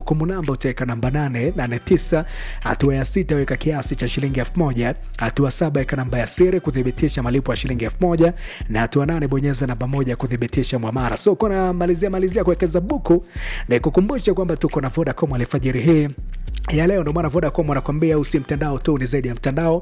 kumbukumbu namba utaweka namba 889 hatua ya sita weka kiasi cha shilingi 1000 hatua saba weka namba ya siri kuthibitisha malipo ya shilingi 1000 na hatua nane bonyeza namba moja kuthibitisha mwamara so kuna malizia malizia kuwekeza buku na kukumbusha kwamba tuko na vodacom alfajiri hii ya leo ndio maana Vodacom wanakwambia usi mtandao tu, ni zaidi ya mtandao,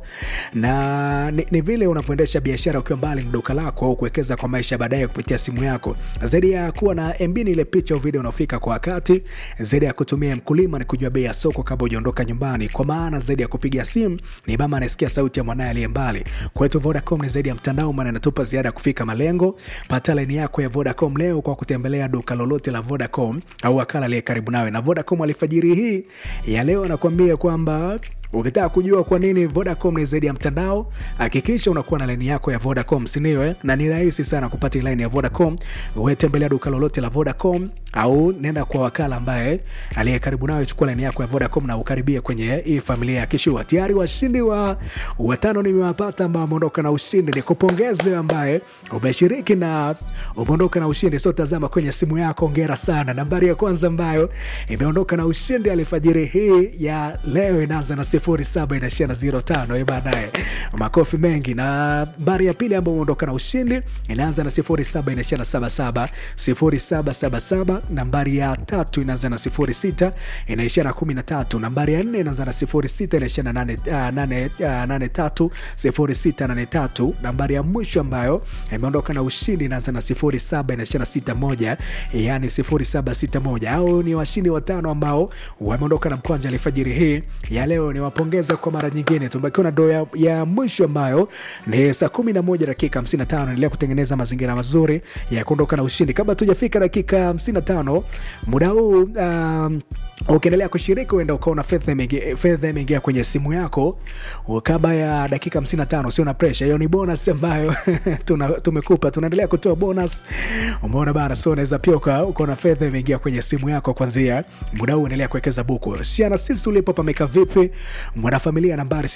na ni, ni vile unavyoendesha biashara ukiwa mbali na duka lako au kuwekeza kwa maisha baadaye kupitia simu yako. Zaidi ya kuwa na MB ni ile picha au video unaofika kwa wakati, zaidi ya kutumia mkulima ni kujua bei ya soko kabla hujaondoka nyumbani, kwa maana zaidi ya kupiga simu ni mama anasikia sauti ya mwanaye aliye mbali. Kwetu Vodacom ni zaidi ya mtandao, maana inatupa ziada ya kufika malengo. Pata laini yako ya Vodacom leo kwa kutembelea duka lolote la Vodacom au wakala aliye karibu nawe. Na Vodacom alfajiri hii ya leo anakuambia kwamba ukitaka kujua kwa nini Vodacom ni zaidi ya mtandao, hakikisha unakuwa na laini yako ya Vodacom, si ndio? Eh, na ni rahisi sana kupata laini ya Vodacom. Wewe tembelea duka lolote la Vodacom au nenda kwa wakala ambaye aliye karibu nawe, chukua laini yako ya Vodacom na ukaribia kwenye hii familia ya Kishua. Tayari washindi wa watano nimewapata ambao wameondoka na ushindi. Ni kupongeze ambaye umeshiriki na umeondoka na ushindi. So tazama kwenye simu yako, ongera sana. Nambari ya kwanza ambayo imeondoka na ushindi alfajiri hii ya leo inaanza na sifuri saba inaishia na zero tano baadaye makofi mengi. Na nambari ya pili ambayo imeondoka na ushindi inaanza na sifuri saba inaishia na saba saba sifuri saba saba saba. Nambari ya tatu inaanza na sifuri sita inaishia na kumi na tatu. Nambari ya nne inaanza na sifuri sita inaishia na nane, uh, nane, uh, nane tatu sifuri sita nane tatu. Nambari ya mwisho ambayo imeondoka na ushindi inaanza na sifuri saba inaishia na sita moja yani sifuri saba sita moja. Au ni washindi watano ambao wameondoka na mkwanja alfajiri hii ya leo. Ni wapongeza kwa mara nyingine. Tumebakiwa na doo ya, ya mwisho ambayo ni saa kumi na moja dakika hamsini na tano. Endelea kutengeneza mazingira mazuri ya kuondoka na ushindi. Kabla tujafika dakika hamsini na tano muda huu um, ukiendelea kushiriki uenda ukaona fedha imeingia kwenye simu yako kabla ya dakika 55. Sio na presha hiyo, ni bonus ambayo tuna, tumekupa. Tunaendelea kutoa bonus, umeona bana. So unaweza pia ukaona fedha imeingia kwenye simu yako kwanzia muda huu, endelea kuwekeza buku. Shiana sisi ulipo pameka vipi, mwanafamilia nambari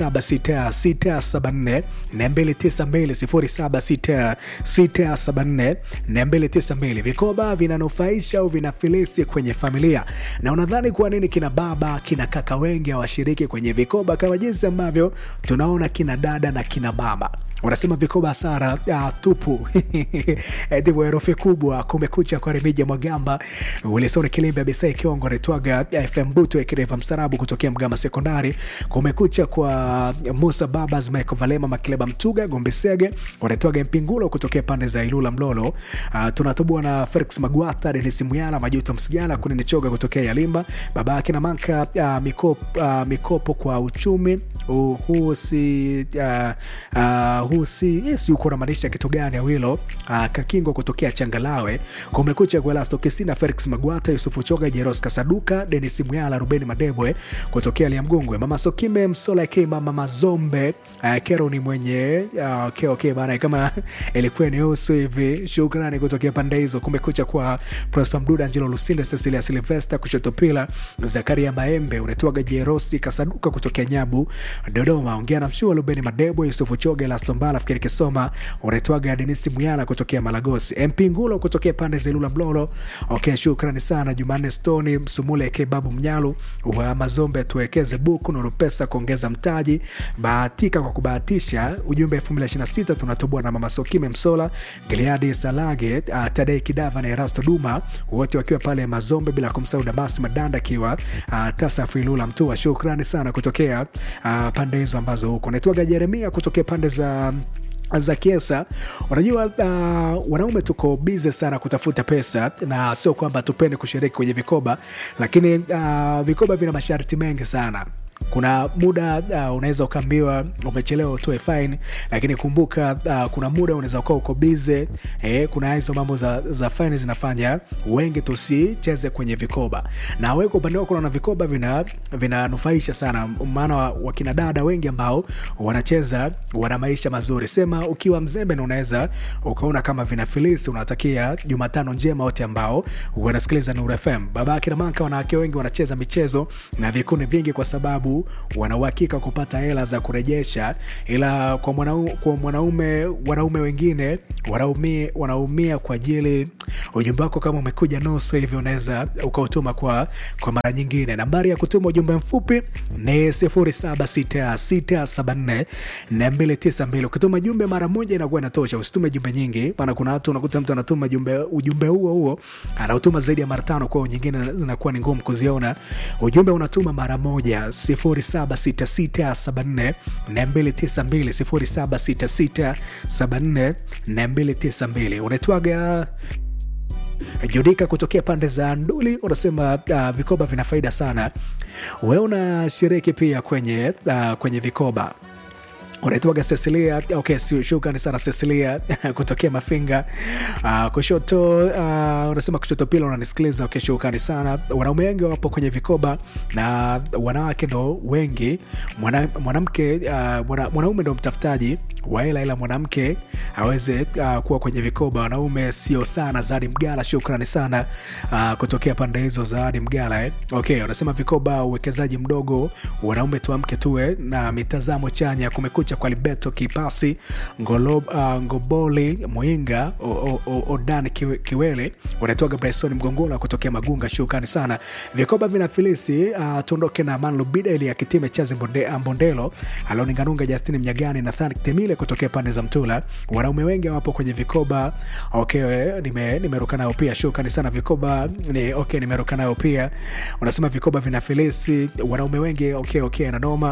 076674 292 076674 292. Vikoba vinanufaisha au vinafilisi kwenye familia na unadhani kwa nini kina baba kina kaka wengi hawashiriki kwenye vikoba kama jinsi ambavyo tunaona kina dada na kina mama wanasema vikoba hasara uh, tupu ndivyo herufi kubwa. Kumekucha kwa Remija Mwagamba, Wilson Kilimbe, Abisai Kiongo, Retwaga FM Buto, Ekereva Msarabu kutokea Mgama Sekondari. Kumekucha kwa Musa Babas, Michael Valema, Makileba Mtuga, Gombe Sege, Retwaga Mpingulo kutokea pande za Ilula Mlolo. Uh, tunatubua na Felix Magwata, Denis Muyala, Majuto Msigala, Kunini Choga kutokea Yalimba, baba yake na Manka uh, mikopo, uh, mikopo kwa uchumi uh, huu si uh, uh, huu si yes, uko unamaanisha kitu gani awilo? Uh, Kakingo kutokea Changalawe, Kumekucha kwa Elasto Kisina, Felix Magwata, Yusufu Choga, Jeros Kasaduka, Denis Muyala, Rubeni Madebwe kutokea Liamgungwe, Mama Sokime Msola K, Mama Mazombe uh, Kero ni mwenye uh, okay, okay, bana kama ilikuwa ni usu hivi. Shukrani kutokea pande hizo. Kumekucha kwa Prosper Mduda, Angelo Lusinde, Cecilia Silvesta kushoto pila, Zakaria Maembe, unatoaga Jerosi Kasaduka kutokea Nyabu Dodoma, ongea na mshua Rubeni Madebwe, Yusufu Choga, Elasto Mbala, fikiri Kisoma, unatoaga Denisi Muyala kutokea Malagosi, MP Ngulo kutokea pande za Ilula Mlolo. Okay, shukrani sana Jumanne Stoni Msumule ke Babu Mnyalu wa Mazombe, tuwekeze buku nuru pesa kuongeza mtaji, bahatika kwa kubahatisha. Ujumbe 2026 tunatoboa na Mama Sokime Msola, Gileadi Salage, uh, Tadei Kidava na Erasto Duma, wote wakiwa pale Mazombe, bila kumsahau Damasi Madanda akiwa uh, Tasafu Ilula Mtua. Shukrani sana kutokea uh, pande hizo ambazo huko. Naitwaga Jeremia kutokea pande za za Kiesa. Unajua, uh, wanaume tuko bize sana kutafuta pesa, na sio kwamba tupende kushiriki kwenye vikoba, lakini uh, vikoba vina masharti mengi sana kuna muda uh, unaweza ukaambiwa umechelewa utoe fine, lakini kumbuka uh, kuna muda unaweza ukawa uko bize eh, kuna hizo mambo za, za fine zinafanya wengi tusicheze kwenye vikoba, na wewe kwa upande wako unaona vikoba vina vinanufaisha sana, maana wakina dada wengi ambao wanacheza wana maisha mazuri. Sema ukiwa mzembe na unaweza ukaona kama vinafilisi. Unatakia Jumatano njema wote ambao wanasikiliza Nuru FM. Baba akina Manka, wanawake wengi wanacheza michezo na vikundi vingi kwa sababu sababu wana uhakika kupata hela za kurejesha, ila kwa mwanaume, kwa mwanaume wanaume wengine wanaumia, wanaumia kwa ajili ujumbe wako kama umekuja nusu hivi, unaweza ukautuma kwa, kwa mara nyingine. Nambari ya kutuma ujumbe mfupi ni 0766744292. Ukituma jumbe mara moja inakuwa inatosha, usitume jumbe nyingi, maana kuna watu unakuta mtu anatuma jumbe ujumbe huo huo anautuma zaidi ya mara tano, kwa nyingine zinakuwa ni ngumu kuziona. Ujumbe unatuma mara moja 0766744292 0766744292. Unaitwaga Judika kutokea pande za Nduli unasema uh, vikoba vina faida sana. Wewe unashiriki pia kwenye, uh, kwenye vikoba unaitwaga Cecilia. Okay, shukrani sana Cecilia kutokea Mafinga. Uh, kushoto uh, unasema kushoto pila unanisikiliza. Okay, shukrani sana. Wanaume wengi wapo kwenye vikoba na wanawake ndo wengi. Mwanamke uh, mwana, mwanaume ndo mtafutaji wa hela ila mwanamke aweze uh, kuwa kwenye vikoba. Wanaume sio sana. Zawadi Mgala, shukrani sana uh, kutokea pande hizo Zawadi Mgala eh. Okay, unasema vikoba, uwekezaji mdogo. Wanaume tuamke tuwe na mitazamo chanya. Kumekucha kwa Libeto Kipasi Ngolo, uh, Ngoboli Mwinga Odan Kiwele unatoka Bryson Mgongola kutokea Magunga, shukrani sana. Vikoba vina filisi uh, tuondoke na Manlubida ili ya kitime chazi Mbondelo Aloninganunga Justini Mnyagani Nathan Temile kutokea pande za Mtula. Wanaume wengi wapo kwenye vikoba. Okay, nime nimeruka nao pia, shukrani sana. Vikoba ni okay, nimeruka nao pia. Unasema vikoba vina filisi, wanaume wengi. Okay, okay, na noma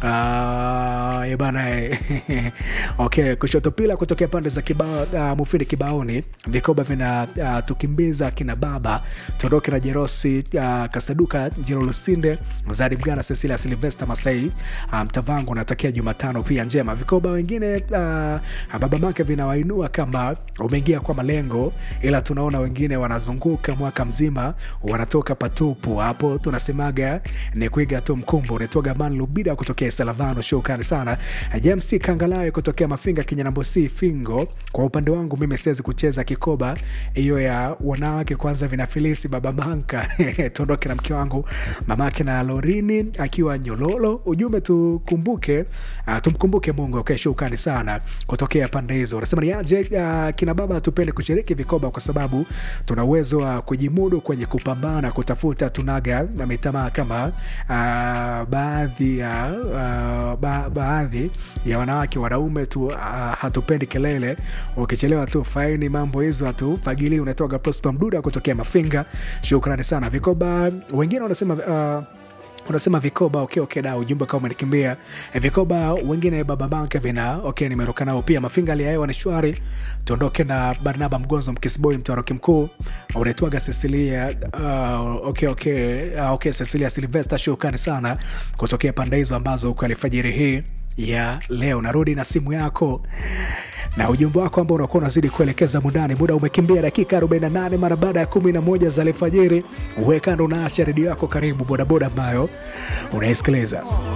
uh, e bana okay, kushoto pila kutokea pande za kibao uh, Mufindi Kibaoni, vikoba vina uh, tukimbiza kina baba Toroke na Jerosi uh, Kasaduka Jiro Lusinde Zadi Mgana Cecilia Silvester Masai mtavangu um, natakia Jumatano pia njema. Vikoba wengine uh, baba make vinawainua kama umeingia kwa malengo, ila tunaona wengine wanazunguka mwaka mzima wanatoka patupu. Hapo tunasemaga ni kuiga tu mkumbo. Unatoga Man Lubida kutokea Salavano, shukrani sana. James Kangalawe kutokea Mafinga Kinyanambosi Fingo. Kwa upande wangu mimi siwezi kucheza kikoba hiyo ya wanawake, kwanza vinafilisi baba banka tuondoke na mke wangu mamake na Lorini akiwa Nyololo. Ujumbe tukumbuke, uh, tumkumbuke Mungu. Okay, shukrani sana kutokea pande hizo. Unasema ni aje? Uh, kina baba tupende kushiriki vikoba kwa sababu tuna uwezo wa kujimudu kwenye kupambana kutafuta, tunaga na mitamaa kama uh, baadhi ya uh, ba, baadhi ya wanawake wanaume tu uh, hatupendi kelele, ukichelewa tu faini, mambo hizo hatufagilii. Unatoka Prosper Mduda kutokea Mafinga, shukrani sana. Vikoba wengine wanasema uh, unasema vikoba okay, okay, da ujumbe kama umenikimbia. E, vikoba wengine baba banka vina okay, nimeruka nao pia. Mafinga hali ya hewa ni shwari. Tuondoke na Barnaba Mgonzo Mkisboy Mtwaroki mkuu unaitwaga Cecilia uh, okay, okay, uh, okay, Cecilia Silvester, shukrani sana kutokea pande hizo ambazo uko alfajiri hii ya leo. Narudi na simu yako na ujumbe wako ambao unakuwa unazidi kuelekeza mundani. Muda umekimbia dakika 48 mara baada ya 11 za alfajiri. Uwe kando na asha redio yako, karibu bodaboda ambayo unaisikiliza.